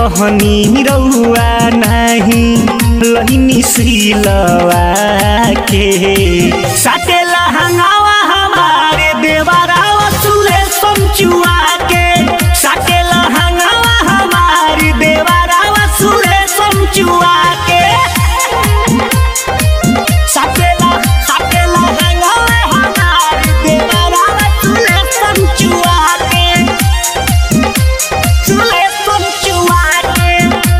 कहनी रउआ नाही लहिनी सिलवा के साटेला हंगावा हमारे देवरावा सुले समचुआ के साटेला हंगावा हमारे देवरावा सुले समचुआ के साटेला साटेला हंगावा हमारे देवरावा सुले समचुआ के सुले समचुआ के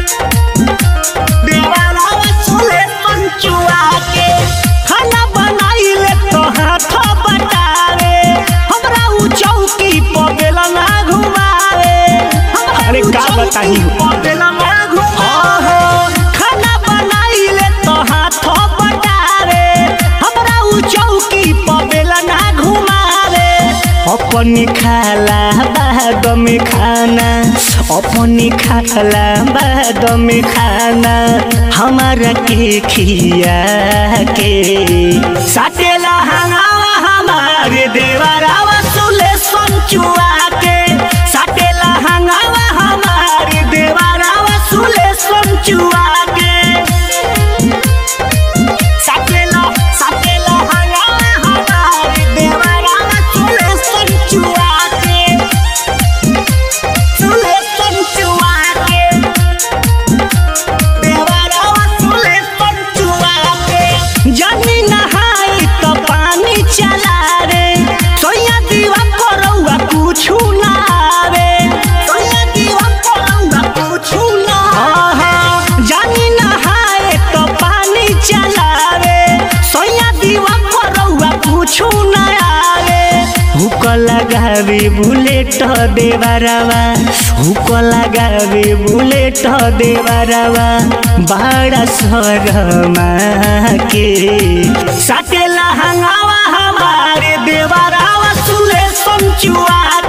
देवरावा सुले समचुआ के खाना बनाइले तो हाथ बटावे हमरा उ चौकी पर बेलना घुमावे अरे का बताही खाना बनाइले तो हाथ बटावे हमरा उ चौकी पर बेलना घुमावे अपनी खाला बाद में खाना अपनी खाला बाद में खाना हमारा के खिया के साटेला हंगावा हमारे देवरावा सुले संचुआ के साटेला हंगावा हमारे देवरावा सुले संचुआ के साटेला साटेला हंगावा हमारे देवरावा सुले संचुआ के सुले संचुआ के देवरावा सुले संचुआ के जनी नहाई तो पानी चला रे सोया दीवा करौआ कुछु ना आवे सोया दीवा करौआ कुछु ना आवे जानी नहाए तो पानी चला रे सोया दीवा करौआ कुछु ना आवे हुक लगावे बुलेट देवरवा हुक लगावे बुलेट देवरवा बड़ा शरमा के साटेला हंगावा हमारे देवरावा सुले समचुआ